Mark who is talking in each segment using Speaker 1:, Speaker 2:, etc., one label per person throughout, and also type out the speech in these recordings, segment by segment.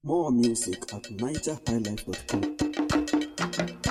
Speaker 1: More music at nigerhighlife.com.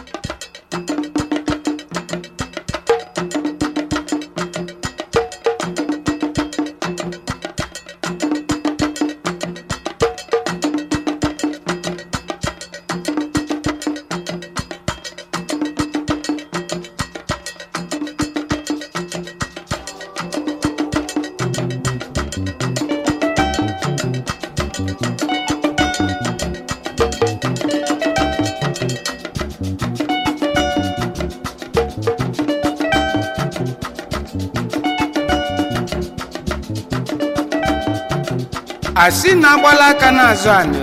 Speaker 2: asị na-agbala aka n'azụ anị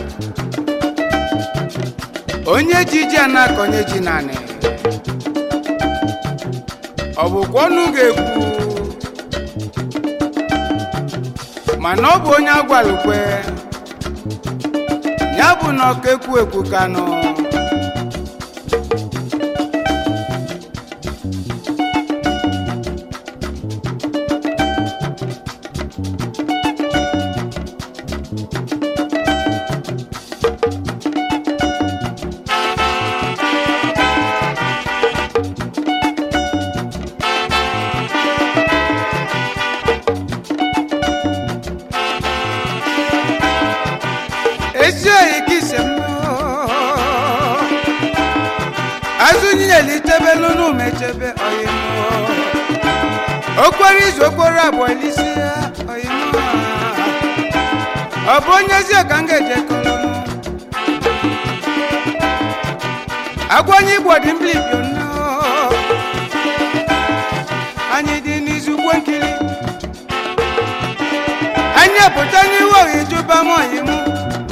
Speaker 2: onye ji ji a na-akọnye ji naanị ọ bụkwa ọnụ ga-ekwu mana ọ bụ onye agwalụkwe ya bụ na ọka ekwu ekwu kanụ ezi oyi ka ise m azụ nyeli tebelu n'ume chebe oyi m okporo izu okporo abụọ elisi ya oyi m ọ bụ onye ezi ka m ga-eje kọrọ m agwa onye igbo dị mbilibio nnọọ anyị dị n'izu ugbo nkiri anyị pụta n'ihu oyi jụba m oyi m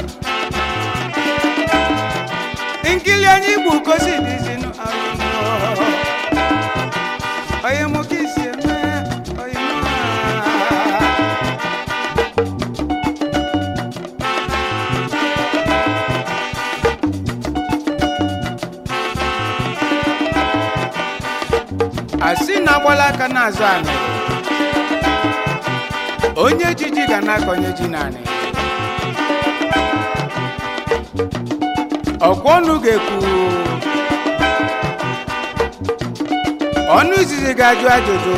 Speaker 2: nkili anyị igbo gosi dịzinụ onye mụ ka isi eme onye mụ asị na-agbala aka n'azụ anyị onye jiji ga na-akọnye ji naanị ọkwa ọnụ ga-ekwu ọnụ izizi ga-ajụ ajụjụ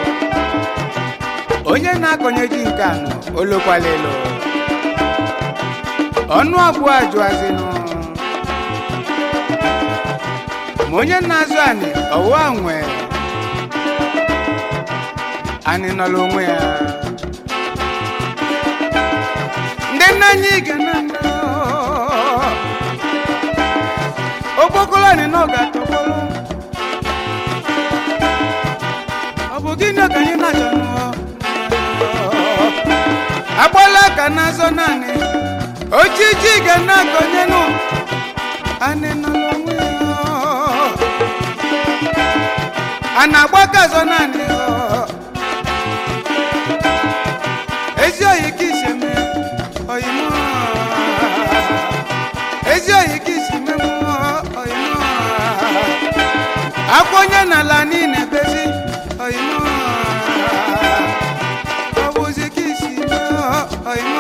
Speaker 2: onye na-akọnye ji nke anọ olokwala elo ọnụ abụọ ajụazinụ ma onye na-azụ anị ọwụwa nwe anị nọla onwe ya ndị nna anyị ga na nna okpokolo ni náà ga tọkọlọ ọ bụ gịnị ka anyị na-achọ nụọ agbala ka na-azọ naanị ojiji ga na-akọnye nụ anị nọ n'onwe ya a na-agba ka azọ naanị ezi oyi ka isi eme oyi mụ ezi oyi ka isi meme akwa onye n'ala niile bezi oyimo ọ bụzi ka isi oyimo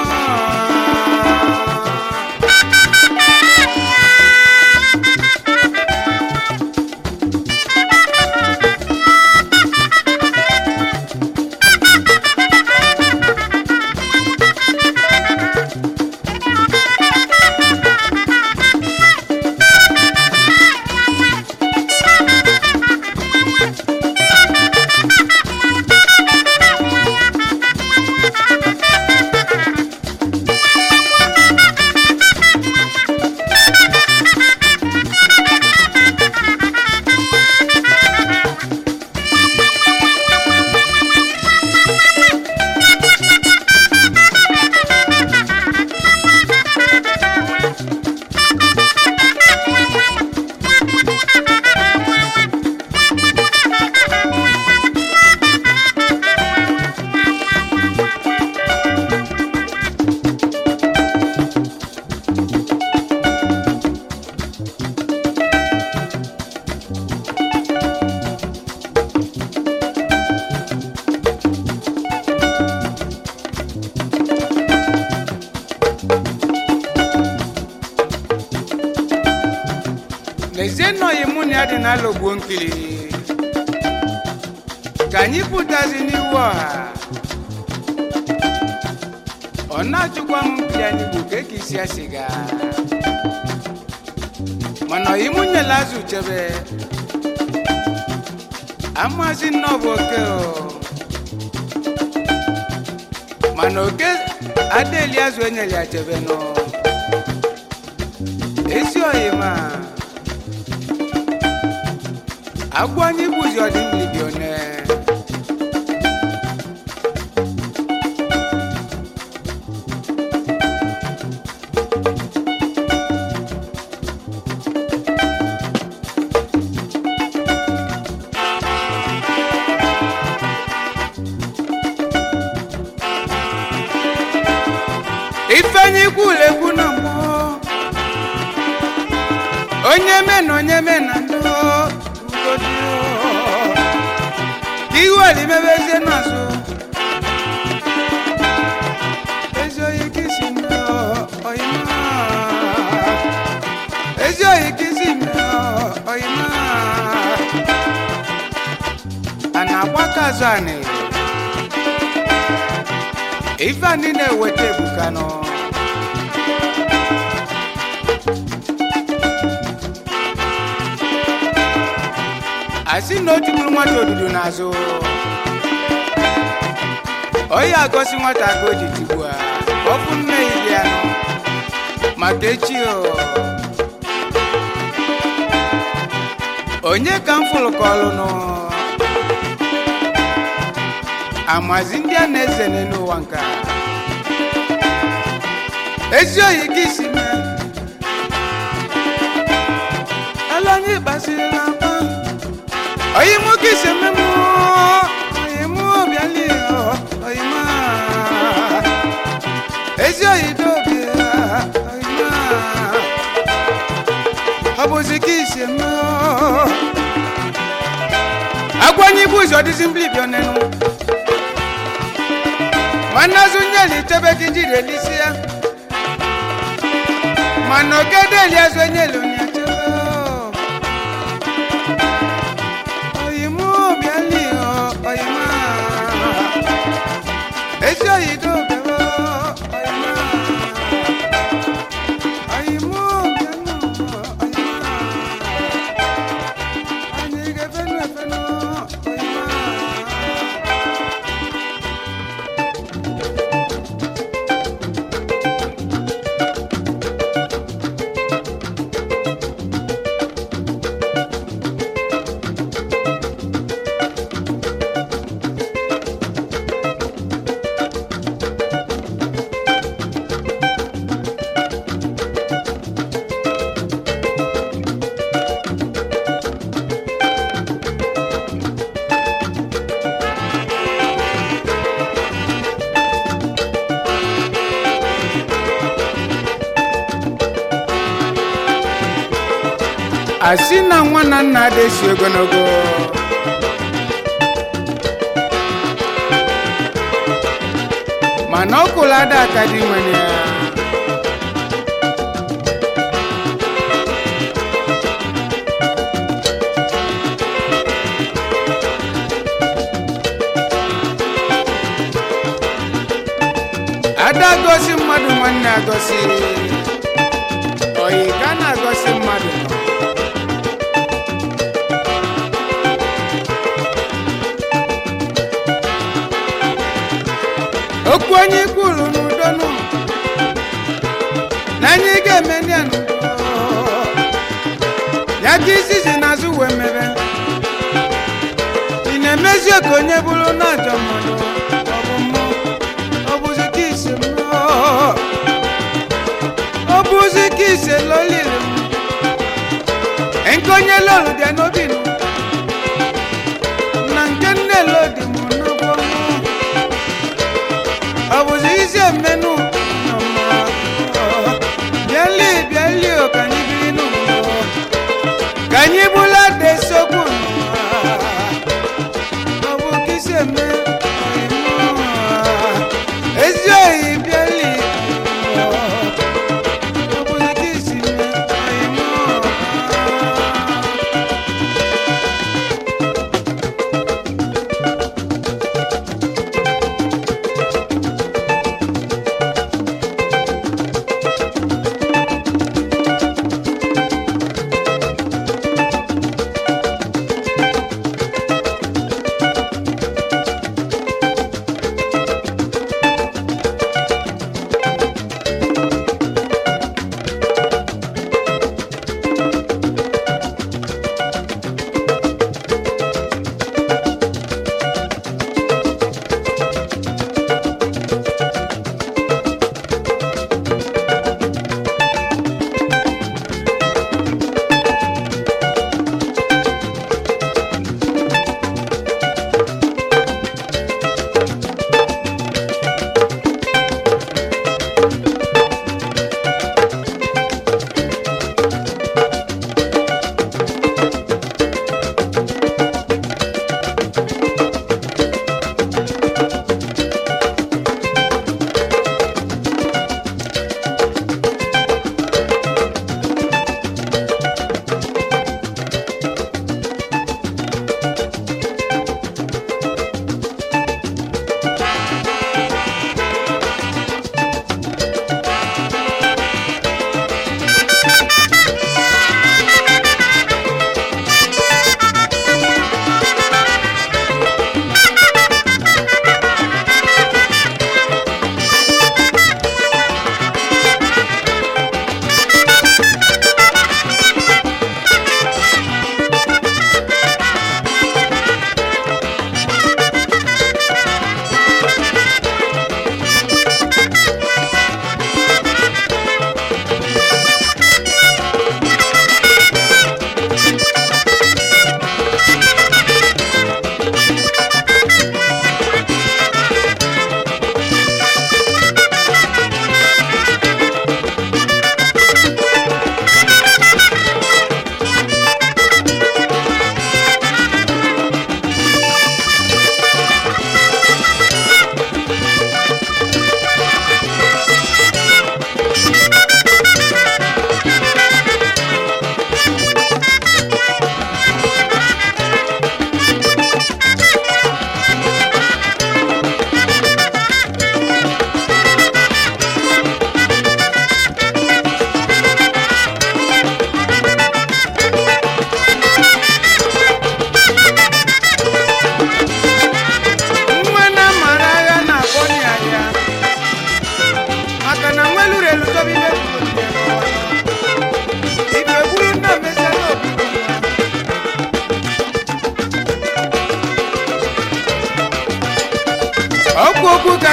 Speaker 2: lezie nọyi mụ na ya dị n'ala ogbuo nkiri ka anyị pụtazi n'iwu ọha ọ na-achụkwa m nkiri anyị bụ ka eke isi ya siga mana ọyị mụ nyela azụ chebe amazi nnọọ bụ oke o mana oke adeli azụ enyere ya chebe nọ ezi oyi ma agwọ anyị bụzi ọdị mbibi one ifeanyi kwulekwu na mmụọ onye me na onye me na ndụ ugodi ka ihu olimebezie n'azụ ezi oyi kisi mmụọ oyima ezi oyi kisi mmụọ oyima a na-agbaka azụ anị ife anyị na-eweta ebuka nọ asị na o tigburu nwata odudu n'azụ onye agọsi nwata ka o ji tigbu a ọfụ nne ya bịa nọ maka echi o onye ka m fụrụ ka ọlụ nọ amazi ndị a na-eze n'ụwa nka ezi oyi ka isi mee ala onye ịkpasiri na akpa oyi mụ ka isi eme mụ oyi mụ bịali oyi ma ezi oyi dobi oyi ma ọ bụzi ka isi eme agwanye ibu ụzọ dịzi mblibi ọnenu mana azụ nyeli tebe gị njiri elisi ya mana ogede eli azụ enyeli onye tebe oyimu bịali oyima ezi oyido bịara oyima oyimu bịanụ oyima anyị ga-efenu efenu oyima asị na nwa na nna adịsi ogologo mana ọ kwụrụ ada aka dị nwere ya ada gosi mmadụ nwanne agosi oyi ka na-agosi mmadụ nọ okwu onye kwuru n'udo nụ na anyị ga-eme ndị a n'udo ya ka izizi n'azụ wee mebe ị na-emezi ka onye bụrụ n'ajọ mmadụ ọ bụ mmụọ ọ bụzi ka isi mmụọ ọ bụzi ka isi loliri m nke onye lolu dị n'obi nụ na nke nne lodi mụ n'ụgwọ mmụọ ọ bụzi isi emenu bịali bịali o ka anyị biri n'ụlọ ka anyị bụla desokwu ọ bụ ka isi eme ezi oyi bịali ọ bụzi ka isi eme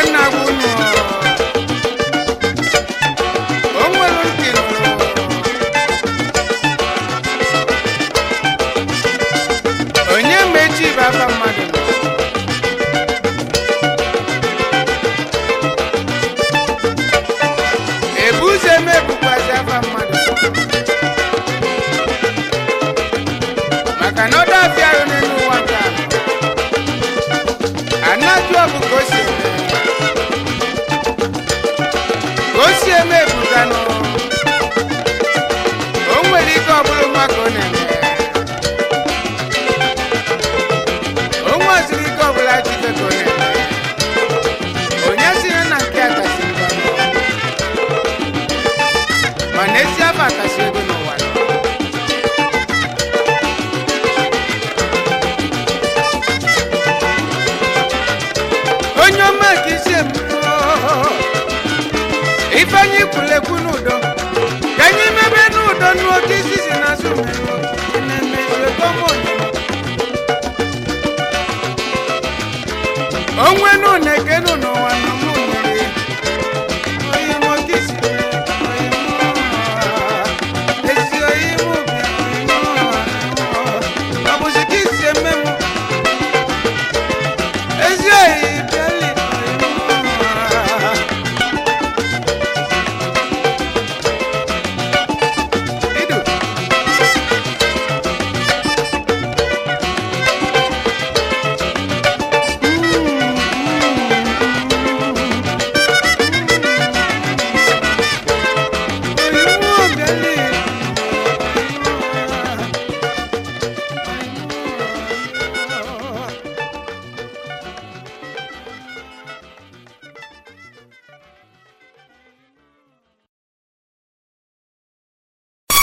Speaker 2: nna gị unu o nwere ntị nụrụ onye mechi bụ afa mmadụ nọ ebu ụzọ eme bụkwazi afa mmadụ maka na ọ dọbịa arụ n'elu ụwa nke a anaju ọbụ ka o si eme ka o si eme ebuganụ o nwere ike ọbụrụ mma ka ọ na-eme o nweziri ike ọbụla jibe ka ọ na-eme onye si ya na nke a kasị mbanụ mana ezi afa kasị ego